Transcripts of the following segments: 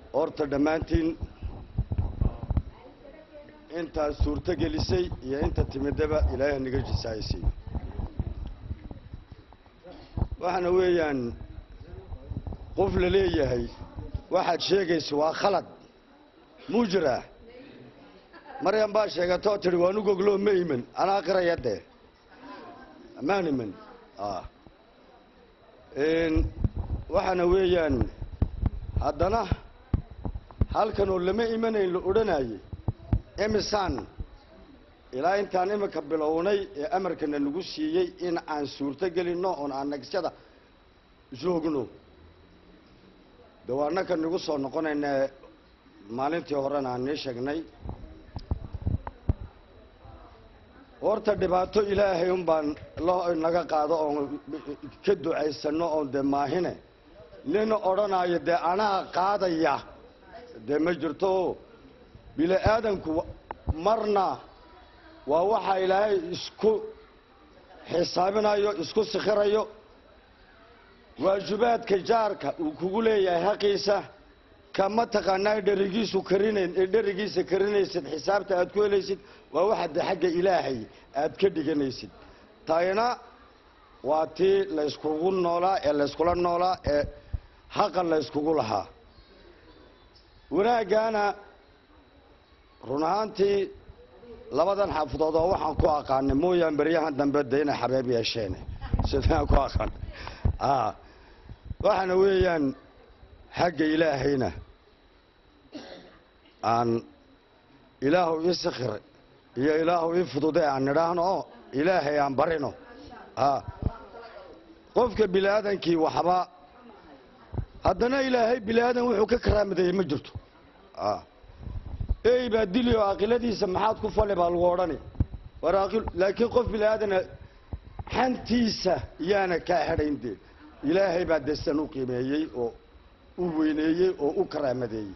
horta dhammaantiin intaad suurto gelisay iyo inta timidaba ilaahay naga jisaaysiy waxaana weeyaan qof la leeyahay waxaad sheegaysa waa khalad muu jiraa maryam baa sheegatoo tidhi waanu gogloo ma iman anaa qiraya dee maan iman waxaana weeyaan haddana halkanoo lama imanayn la odhanayay emisaan ilaa intaan iminka bilownay ee amarkana nagu siiyey in aan suurto gelinno oon aan nagisyada joogno de waa annaka nagu soo noqonayna maalintii horena aan nii sheegnay horta dhibaato ilaahay un baan lo naga qaado oon ka ducaysano oon dee maahine nin odhanayo dee anaa qaadaya dee ma jirto bini aadanku marna waa waxaa ilaahay isku xisaabinayo isku sikhirayo waajibaadka jaarka uu kugu leeyahay xaqiisa kama taqaanaa dherigiisu karinayn ee dherigiisa karinaysid xisaabta aad ku helaysid waa waxa de xagga ilaahay aad ka dhiganaysid tayna waa tii layskugu noolaa ee layskula noolaa ee haqa layskugu lahaa wanaaggaana run ahaantii labadan xaafadood oo waxaan ku aqaanay mooyaan beryahan dambe de inay xabeeb yeesheen sidaan ku aqaan waxaana weeyaan xagga ilaahayna aan ilaahu ii sikhir iyo ilaahu ii fudude aan nidhaahno oo ilaahay aan barino qofka bini aadankii waxba haddana ilaahay bini aadan wuxuu ka karaamadeeyey ma jirto ey baa dili oo aqiladiisa maxaad ku fali baa lagu odhani war aqil laakiin qof bini aadana xantiisa yaana kaa xedhayn dee ilaahay baa desan u qiimeeyey oo u weyneeyey oo u karaamadeeyey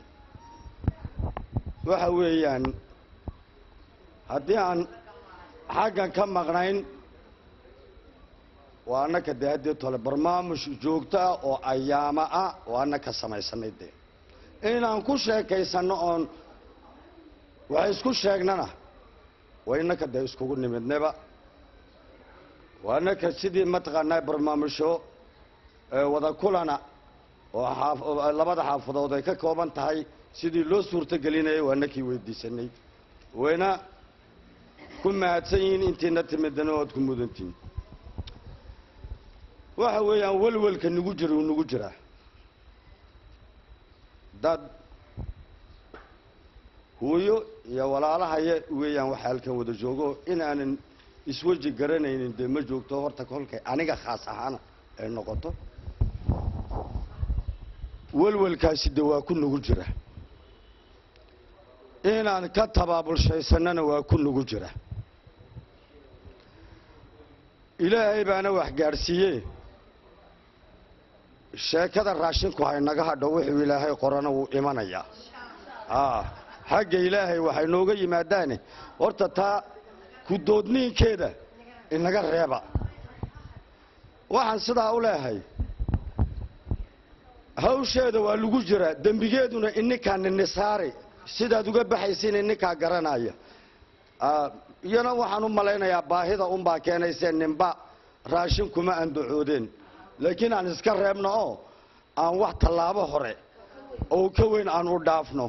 waxa weeyaan haddii aan xaggan ka maqnayn waa annaka dee haddii tole barnaamuj joogto ah oo ayaama ah oo annaka samaysanay dee inaan ku sheekaysanno oon wax isku sheegnana waa innaka dee iskugu nimidnaba waa innaka sidii mataqaanaa barnaamusho wada kulana oo labada xaafadood ay ka kooban tahay sidii loo suurto gelinayay waa nakii weydiisanay wayna ku mahadsan yihiin intiina timidana oad ku mudantihin waxa weeyaan welwelka nagu jira uu nagu jiraa dad hooyo iyo walaalahaya weeyaan waxa halkan wada joogo inaanan isweji garanaynin dee ma joogto horta kolkay aniga khaas ahaana ay noqoto welwelkaasi de waa ku nagu jira inaan ka tabaabulshaysanana waa ku nagu jira ilaahay baana wax gaadhsiiye sheekada raashinku haynaga hadho wuxuu ilaahay qorana wuu imanayaa xagga ilaahay waxay nooga yimaadaane horta taa ku-doodniinkeeda inaga reeba waxaan sidaa u leehay hawsheeda waa lagu jiraa dembigeeduna ininkaa ninisaari sidaad uga baxaysiin ininkaa garanaya iyana waxaan u malaynayaa baahida unbaa keenaysee ninba raashin kuma andacoodeen laakiin aan iska reebno oo aan wax tallaabo hore oo ka weyn aan u dhaafno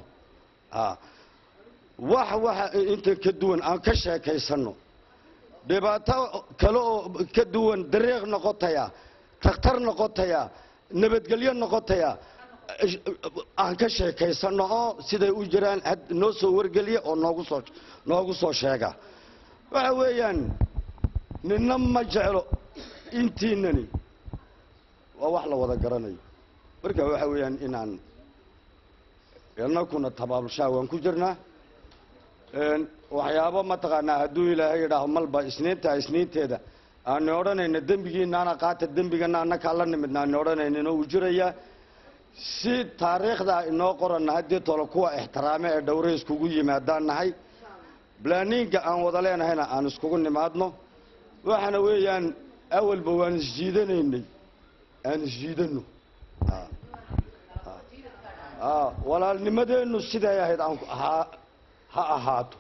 wax waxa inta ka duwan aan ka sheekaysanno dhibaato kale oo ka duwan dariiq noqotaya takhtar noqotaya nabadgelyo noqotaya aan ka sheekaysanno oo siday u jiraan noo soo wargeliya oo noogu soo noogu soo sheega waxa weeyaan nina ma jeclo intiinani waa wax la wada garanayo marka waxa weeyaan inaan inakuna tabaabulshaa waan ku jirnaa waxyaabo mataqaanaa hadduu ilaahay yidhaaho malba isniinta isniinteeda aani odhanayna dembigiinaana qaata dembigana annakaa la nimidna aani odhanaynin uu jirayaa si taariikhda inoo qoranna haddii tolo kuwa ixtiraame ee dhowre iskugu yimaadaan nahay blaniinga aan wada leenahayna aan iskugu nimaadno waxaana weeyaan awalba waan isjiidanaynay aan isjiidano ah, walaalnimadeennu siday ahayd aan ku- ha ha ahaato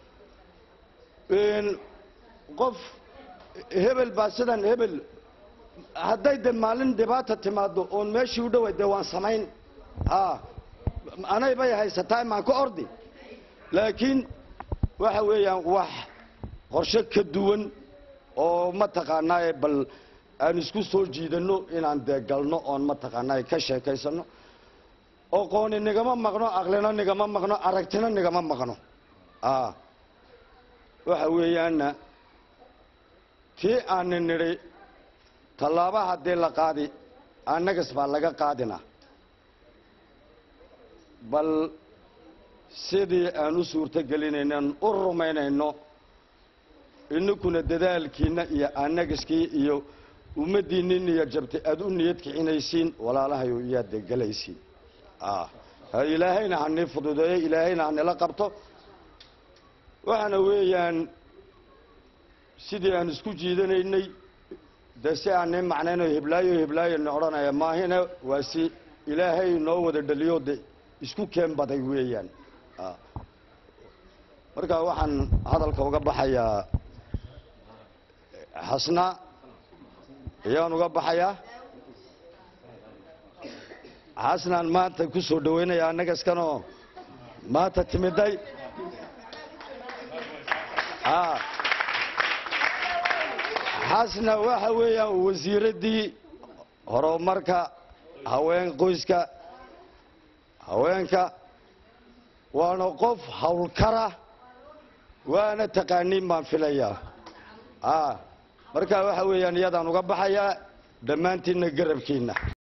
Een, qof hebel baa sidan hebel hadday de maalin dhibaata timaado oon meeshii u dhoway dee waan samayn a anay bay haysataa maan ka ordi laakiin waxa weeyaan wax qorshe ka duwan oo mataqaanaaye bal aan isku soo jiidanno inaan dee galno oon mataqaanaaye ka sheekaysano oqooni nigama maqno aqlina nigama maqno aragtina nigama maqno a waxa weeyaana tii aani nidhi tallaaba haddii la qaadi annagas baa laga qaadina bal sidii aan u suurto gelinaynan u rumaynayno ininkuna dadaalkiinna iyo annagaskii iyo ummaddiinni niya jabtay aada u niyad kicinaysiin walaalahayo iyaad dee gelaysiin ah ha ilaahayna hanii fududeeyo ilaahayna hanila qabto waxaana weeyaan sidii aan isku jiidanaynay dee si aanay macnayno heblaayo heblaayona odhanaya maahine waa si ilaahay noo wada dhaliyo de isku keen baday weeyaan Ah. marka waxaan hadalka uga baxayaa xasna ayaan uga baxayaa xasnaan maanta ku soo dhaweynaya annagaskanoo maanta timiday Ah. xasna waxa weeyaan wasiiraddii horumarka haween qoyska haweenka waana qof howlkara waana taqaaniin baan filayaa a marka waxa weeyaan iyadaan uga baxayaa dhammaantiinna garabkiinna